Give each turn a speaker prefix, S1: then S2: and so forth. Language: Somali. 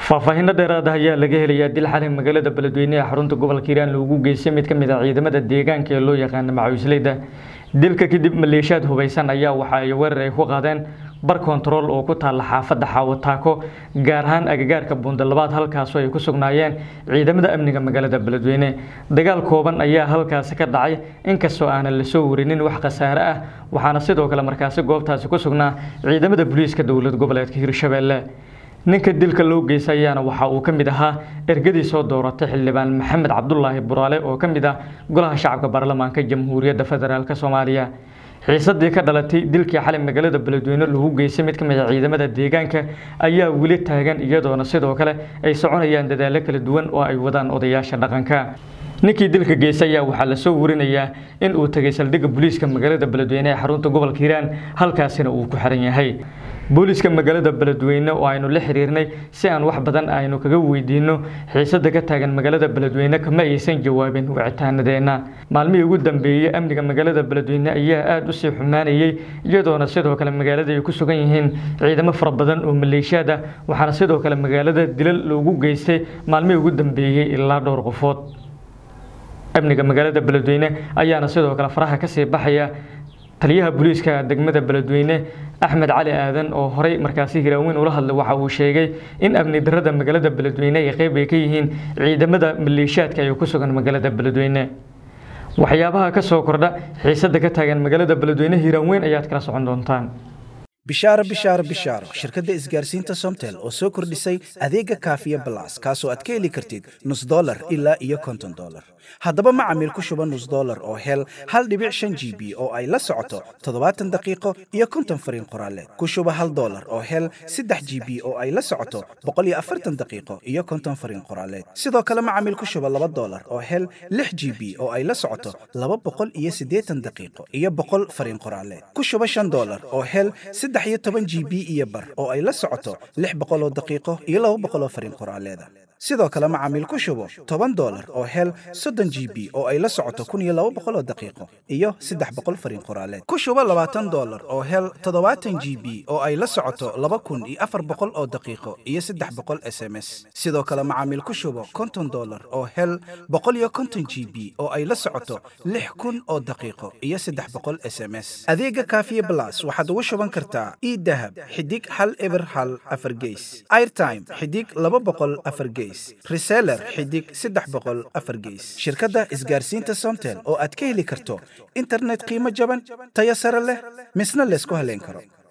S1: faahfaahinno dheeraad ah ayaa laga helayaa dil xalay magaalada beledweyne ee xarunta gobolka hiiraan loogu geystay mid ka mid ah ciidamada deegaanka ee loo yaqaana macawisleyda dilka kadib maleeshiyaad hubaysan ayaa waxa ay weerar ay ku qaadeen bar kontarool oo ku taalla xaafadda xaawataako gaar ahaan agagaarka buundalabaad halkaasoo ay ku sugnaayeen ciidamada amniga magaalada beledweyne dagaal kooban ayaa halkaasi ka dhacay inkastoo aanan la soo warinin wax khasaare ah waxaana sidoo kale markaasi goobtaasi ku sugnaa ciidamada booliiska dowlad goboleedka hirshabeelle ninka dilka loo geystay ayaana waxa uu ka mid ahaa ergadii soo dooratay xildhibaan maxamed cabdulaahi buraale oo ka mid ah golaha shacabka baarlamaanka jamhuuriyadda federaalk soomaaliya xiisadii ka dhalatay dilkii xalay magaalada beledweyne lagu geystay mid ka mid a ciidamada deegaanka ayaa weli taagan iyadoona sidoo kale ay soconayaan dadaallo kala duwan oo ay wadaan odayaasha dhaqanka ninkii dilka geystay ayaa waxaa lasoo warinayaa in uu tegay saldhigga booliiska magaalada beledweyne ee xarunta gobolka hiiraan halkaasina uu ku xiran yahay booliiska magaalada beledweyne oo aynu la xiriirnay si aan wax badan aynu kaga weydiino xiisada ka taagan magaalada beledweyne kama aysan jawaabin wicitaanadeenna maalmihii ugu dambeeyey amniga magaalada beledweyne ayaa aada usii xumaanayey iyadoona sidoo kale magaalada ay ku sugan yihiin ciidamo fara badan oo maleeshiyaad ah waxaana sidoo kale magaalada dilal loogu geystay maalmihii ugu dambeeyey ilaa dhowr qofood amniga magaalada beledweyne ayaana sidoo kale faraha kasii baxaya taliyaha booliiska degmada beledweyne axmed cali aadan oo horey markaasi hiraaweyn ula hadlay waxa uu sheegay in amni darada magaalada beledweyne ay qeyb ay ka yihiin ciidamada maleeshiyaadka ay ku sugan magaalada beledweyne waxyaabaha ka soo kordha xiisada ka taagan magaalada beledweyne hiraaweyn ayaad kala socon doontaan
S2: bishaaro bishaaro bishaaro shirkadda isgaarsiinta somtel oo soo kordhisay adeega kaafiya balas kaasoo aad ka heli kartid nus dolar ilaa iyo konton dolar haddaba macamiil ku shuba nus dolar oo hel hal dhibic shan g b oo ay la socoto toddobaatan daqiiqo iyo konton fariin qoraaleed ku shuba hal dolar oo hel saddex g b oo ay la socoto boqol iyo afartan daqiiqo iyo konton fariin qoraaleed sidoo kale macamiil ku shuba laba dolar oo hel lix g b oo ay la socoto laba boqol iyo siddeetan daqiiqo iyo boqol fariin qoraaleed ku shuba shan dolar oo hel saddex iyo toban g b iyo bar oo ay la socoto lix boqoloo daqiiqo iyo laba boqoloo fariin qoraaleeda sidoo kale macaamiil ku shubo toban dolar oo hel soddon g b oo ay la socoto kun iyo laba boqoloo daqiiqo iyo saddex boqol fariin qoraaleed ku shubo labaatan dolar oo hel toddobaatan g b oo ay la socoto laba kun iyo afar boqol oo daqiiqo iyo saddex boqol s m s sidoo kale macaamiil ku shubo konton dolar oo hel boqol iyo konton g b oo ay la socoto lix kun oo daqiiqo iyo saddex boqol s m s adeega kaafiye blas waxaad ugu shuban kartaa idahab xidig hal eber hal afar geys airtime xidig laba boqol afar geys reseller xidig saddex boqol afar geys shirkadda isgaarsiinta somtel oo aad ka heli karto internet qiimo jaban tayo sare leh misna laysku haleyn karo